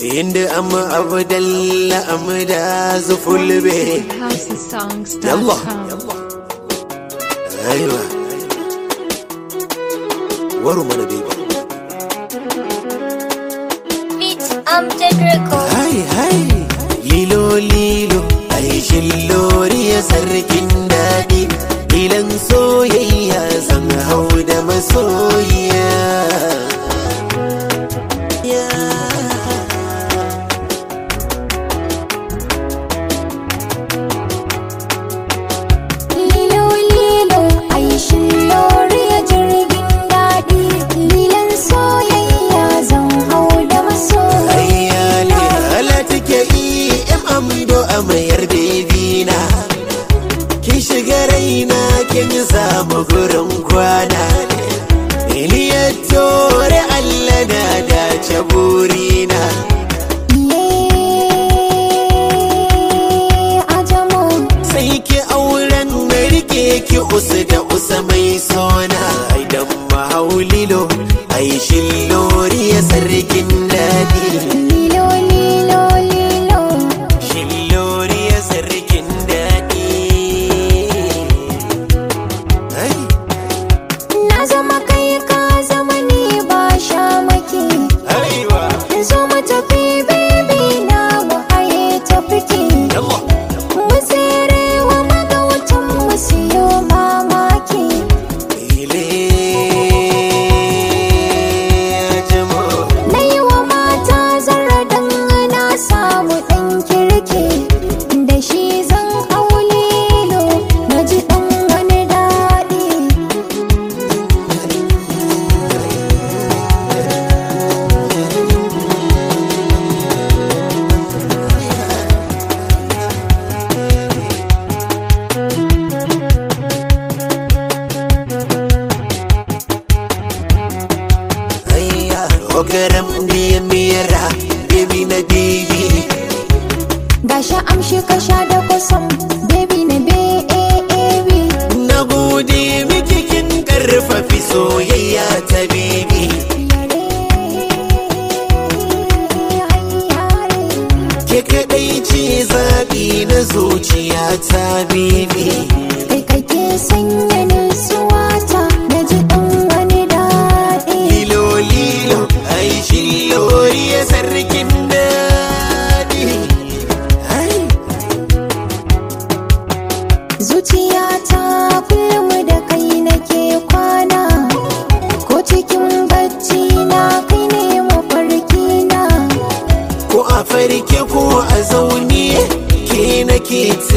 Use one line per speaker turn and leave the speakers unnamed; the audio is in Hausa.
inda amma abdalla amda zufulbe يلا ايوه وروا من بيبي
Beats Amjad Record.
هاي هاي lilo lilo ai shillori ya sarkin daɗi ilan soyayya zan hau da masoyiya
Lilo lilo aishin loriya jirgin daɗi Lilan soyayya zan hau da masoyi
ayyali ala take yi in amdo a mayar bebina kin shiga raina kin samu gurin kwana iliyar tore allah na dace burina
Ye ajamo
sai ki auren na rike ki usu da usa mai sona idan mahaulilo ai shillori ya sarkin daɗi
Lilo lilo lilo
shillori ya sarkin daɗi Ai,
Na zama kai ka zama ni ba sha maki
aiwa
Zo mu tafi baby na mu haye tafiki
yallah
Mu tsere wa magautan mu siyo mamaki
ile jamo
Na yi wa mata zarra dan na samu ɗan kirki Da shi zan hau lilo na ji ɗan wani daɗi
ayya ogaram ne mera baby na baby
Gashi amshi ka sha da kusan baby na baby
Na gode miki kin karfafi soyayya ta bibi Ke kaɗai ce zaɓi na zuciya ta bibi
Kai kake sanya nutsuwa ta na ji ɗan wani daɗi
Lilo lilo ai shillori ya sarkin daɗi Ai,
Zuciya ta kullum da kai nake kwana Ko cikin bacci na kai ne mafarki na
Ko a farke ko a zaune ke nake